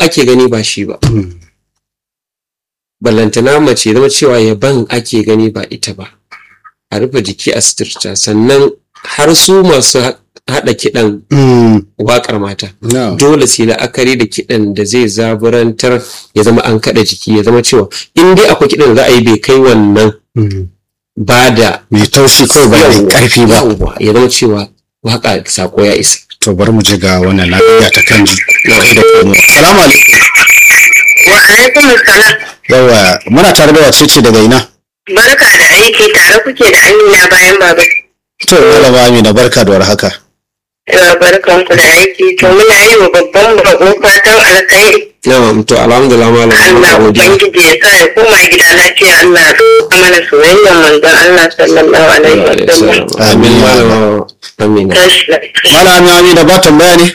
ake gani ba shi ba ballantana mace zama cewa yaban ake gani ba ita ba a rufe jiki a suturta sannan har su masu haɗa kiɗan waƙar mata dole sai la'akari da kiɗan da zai zaburantar ya zama an kaɗa jiki ya zama cewa in dai akwai kiɗan da za a yi bai kai wannan ba da mai taushi kawai ba mai ƙarfi ba ya zama cewa waƙa sako ya isa to bari mu ji ga wannan lafiya ta kan ji kai da komo salamu alaikum wa alaikum salam yawa muna tare da wace ce daga ina barka da aiki tare kuke da amina bayan baba to malama amina barka da warhaka yawa barkan ku da aiki to muna yi wa babban bako fatan alkhairi Na'am to alhamdulillah malam Allah ubangiji ya sa ya koma gida lafiya Allah ya sa mana soyayyar manzon Allah sallallahu alaihi wasallam amin malam amina tashi lafiya malama amina ba tambaya ne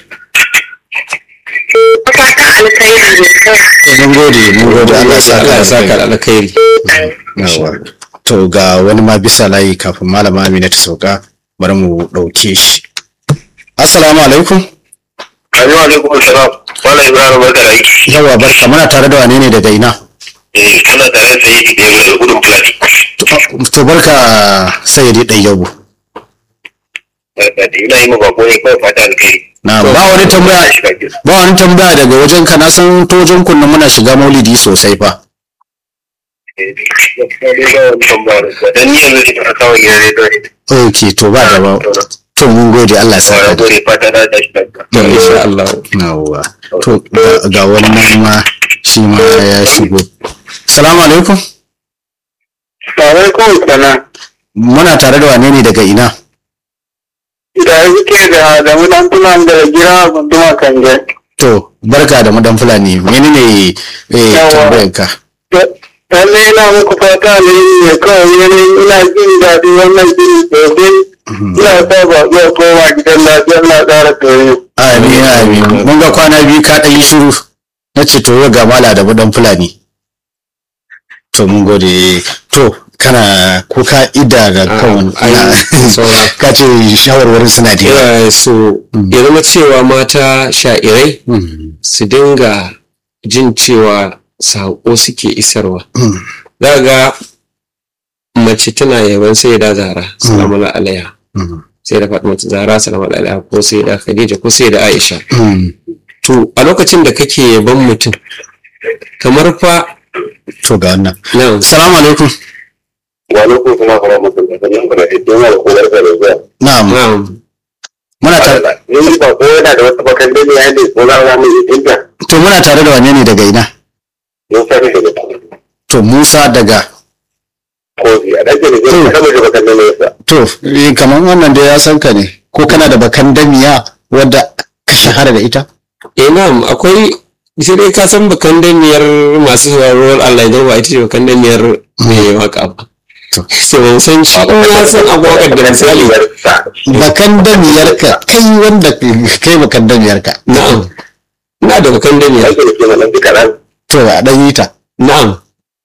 fatan alkhairi ne kawai to mun gode mun gode Allah ya saka Allah ya saka alkhairi. da alkhairi Yawa. to ga wani ma bisa layi kafin malama amina ta sauka bari mu ɗauke shi assalamu alaikum Assalamu alaikum salam. Wala Ibrahim barka da aiki. yawa barka muna tare da wane ne daga ina Eh kana tare da sai da yau da gudun fulani. to barka sayyidi ɗayyabu Barka da ina yi ma bako ne kawai fata alkhairi. na ba wani tambaya Shiga gida. ba wani tambaya daga wajen ka na san ta wajen kunna muna shiga maulidi sosai fa Eh, gaskiya dai ba wani tambaya da dan ni yanzu ina kawo gidan rediyo ne. ok to ba da ba to mun gode Allah ya Wala saka da gode fata da ta shiga. gida. to insha Allah yawa to ga- ga wani nan ma shi ma ya shigo salamu alaikum Alaikum salam. muna tare da wane ne daga ina Da yake da da mutan tunan da gira gunduma kanje. to barka da madan fulani menene eh Yawa. tambayar ka Lalle ina muku fata alheri ne kawai yanayin ina jin daɗi wannan jini sosai. Ina sa ba zai koma gidan lafiya na ƙara koyo. amin amin mun ga kwana biyu ka ɗan yi shiru na ce to yau ga mala da madan fulani to mun gode to kana ko ka ida ga kan ai, saura. ka ce shawarwarin suna da yawa Yana so ya zama cewa mata sha'irai Mm, su dinga jin cewa saƙo suke isarwa mm, za ga mace tana yaban sai da zara salamu alaiha mm, sai da fatima zara salamu alaiha ko sai da khadija ko sai da aisha mm. to a lokacin da kake yaban mutum kamar fa to ga wannan nan salamu alaikum wani ko kuma kuma mutum da kan yankuna da don wani ko barka da zuwa. na'am na'am muna tare Ni ba ko yana da wata bakan da ya ne ko za mu yi dinka. to muna tare da wane ne daga ina Mun fara da to Musa daga kofi a dake da zai kama da bakan da ya to eh, kamar wannan da ya san ka ne ko kana da bakan damiya wadda ka shahara da ita eh na'am akwai sai dai ka san bakan damiyar masu sauraron Allah idan ba ita ce bakan damiyar mai waka ba To. sai ban san shi in ya san abokan da misali bakan damiyarka kai wanda kai bakan damiyarka na'am ina da bakan damiyar Ake da ke nan duka ran. to a dan yi ta na'am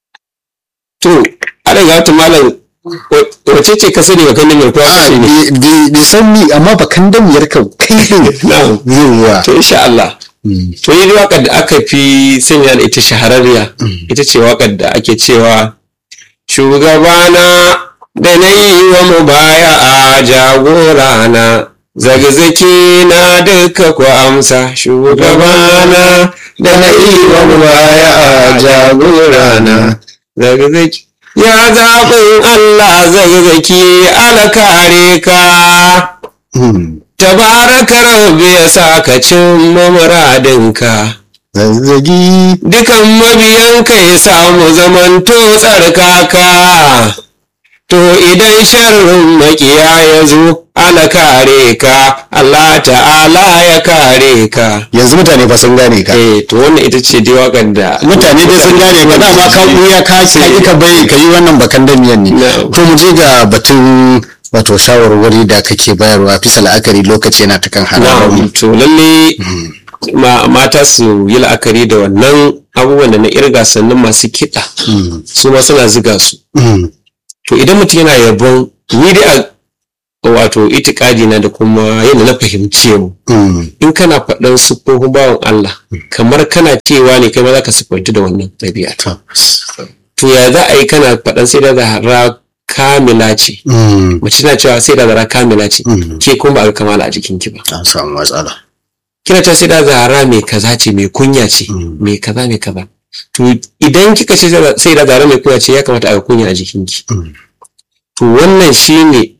to ana ga wata malam wa- wace ce ka sani bakan damiyar ko a aka ce ne bai san ni amma bakan damiyarka kai din na'am zuwa to insha Allah to yi waƙar da aka fi sanya da ita shahararriya ita ce waƙar da ake cewa shugabana da na yi wa mu baya a jagorana zagzaki na duka ku amsa shugabana da na yi wa mu baya a jagorana zagzaki ya zaɓin Allah zagzaki alkare ka tabaraka rabbi ya sa ka cin muradinka zazzagi dukan mabiyanka ya samu zamanto tsarkaka to idan sharrin makiya ya zo ala kare ka Allah ta'ala ya kare ka yanzu mutane fa sun gane ka eh to wannan ita ce dai waƙar da mutane dai sun gane ka dama ka buya ka ka yi ka bai ka yi wannan bakan damiyan ne Na'am. to mu je ga batun wato shawarwari da kake bayarwa fisa la'akari lokaci yana ta kan hararar mu na'am to lalle ma- mata su yi la'akari da wannan abubuwan da na irga sannan masu kiɗa Mm, su ma suna ziga su mm, to idan mutum yana yabon ni dai a wato itikadi na da kuma yadda na fahimce mu Mm. in kana faɗan siffofin bawan Allah kamar kana cewa ne kai ma za ka siffanci da wannan ɗabi'a tabbas to ya za a yi kana faɗan sai da zahara kamila ce Mm. mace na cewa sai da zahara kamila ce Mm. ke kuma ba ga kamala a jikinki ba an samu matsala kina cewa sai da zahara mai kaza ce mai kunya ce Mm. mai kaza mai kaza to idan kika ce sai da zahara mai kunya ce ya kamata a ga kunya a jikinki Mm. to wannan shine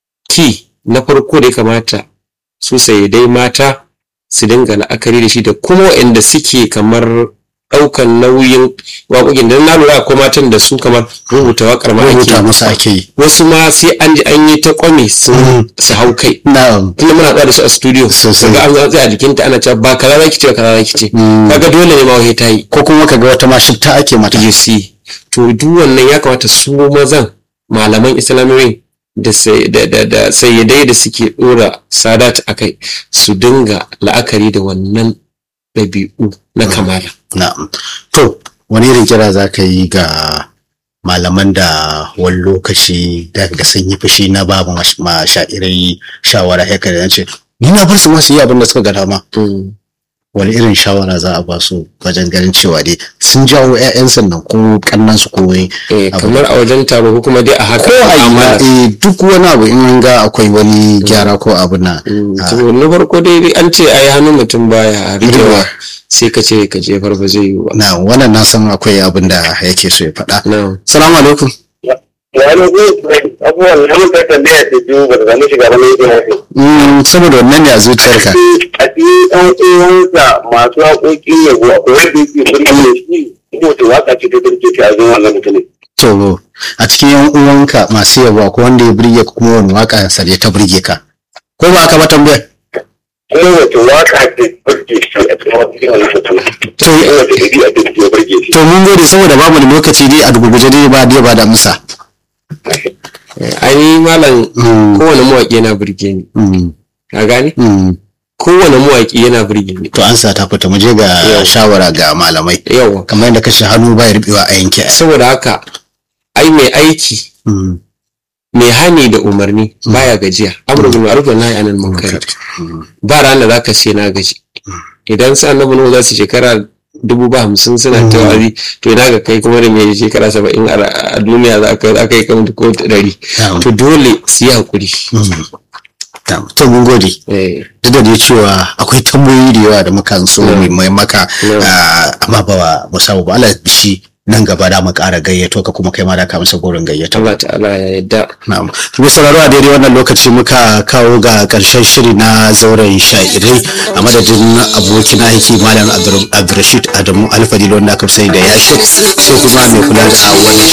ki na farko da ya kamata su dai mata su dinga la'akari da shi da kuma waɗanda suke kamar ɗaukan nauyin waƙoƙin da na lura akwai matan da su kamar rubuta waƙar ma ake rubuta masa ake yi wasu ma sai an ji an yi ta kwame sun Mm. su hau kai na'am tunda muna tsaya da su a studio Sosai. ga an zo a jikinta ana cewa ba kaza zaki ce ba kaza zaki ce Mm. kaga dole ne ma wai ta yi ko kuma kaga wata ma shifta ake mata you see to duk wannan ya kamata su mazan malaman islamiyoyin da sai- da da da sayyadai da suke dora sadat akai su dinga la'akari da wannan ɗabi'u na kamala na'am to wani irin kira za ka yi ga malaman da wani lokaci da ga sun yi fushi na ba ma ma sha'irai shawara haka da ce ni na bar su masu yi abin da suka ga dama wani irin shawara za a ba su wajen ganin cewa dai sun jawo 'ya'yan sannan ko kannan su ko wai eh Abu- kamar a wajen taro ko kuma dai a haka ko a yi ma, mu'amala. eh, duk wani abu in an ga akwai wani gyara ko abu na Mm, Ah. to na farko dai an ce ai hannun mutum baya Rikewa. rikewa sai ka ce ka jefar ba zai yi ba na wannan na san akwai abin da yake so ya faɗa na salamu alaikum wani zai abubuwan da muka tambaya da biyu ba da zama shiga wani yankin wasu. Mm, saboda wannan ne a zuciyarka A cikin ɗan uwansa masu haƙoƙi ne ko akwai wanda yake birnin mai shi ko ta waka ce ta turke ta azon wannan mutumin. to a cikin yan uwanka masu yabo ko wanda ya burge ka kuma wani waka sa ta burge ka ko ba ka ba tambayar Kuma wace waka ce turke shi a cikin wannan mutumin. To, Kuma wace ɗabi'a ce ta burge shi. to mun gode saboda babu da lokaci dai a gurguje dai ba dai ba da amsa ai malam Mm, kowane mawaƙi yana burge ni mm, ka gane mm. kowane mawaƙi yana burge ni to an sa ta fita mu je ga Yau. shawara ga malamai yawa kamar yadda kashe hannu ba ya rubewa a yanke saboda haka ai mai aiki Mm, mai hani da umarni baya gajiya amru bil ma'ruf wa nahy anil munkar mm, ba ran da zaka ce na gaji idan sai annabi nuhu za su shekara dubu ba hamsin suna ta wa'azi to ina ga kai kuma da mai shekara saba'in a a duniya za ka za ka yi kamar ko ɗari na'am, to dole su yi hakuri mm. Na'am, to mun gode Eh, duk da dai cewa akwai tambayoyi da yawa da muka so Yeah. mu mai maka Yeah. ah, amma ba mu samu ba Allah bishi nan gaba da mu ƙara gayyato ka kuma kai ma da ka masa gorin gayyato Allah ta'ala ya yarda na'am mu sauraro a daidai wannan lokaci muka kawo ga ƙarshen shiri na zauren sha'irai a madadin abokin aiki malam Abdur- Abdurrashid Adamu Alfadil wanda aka fi sani da Yashir sai kuma mai kula da wannan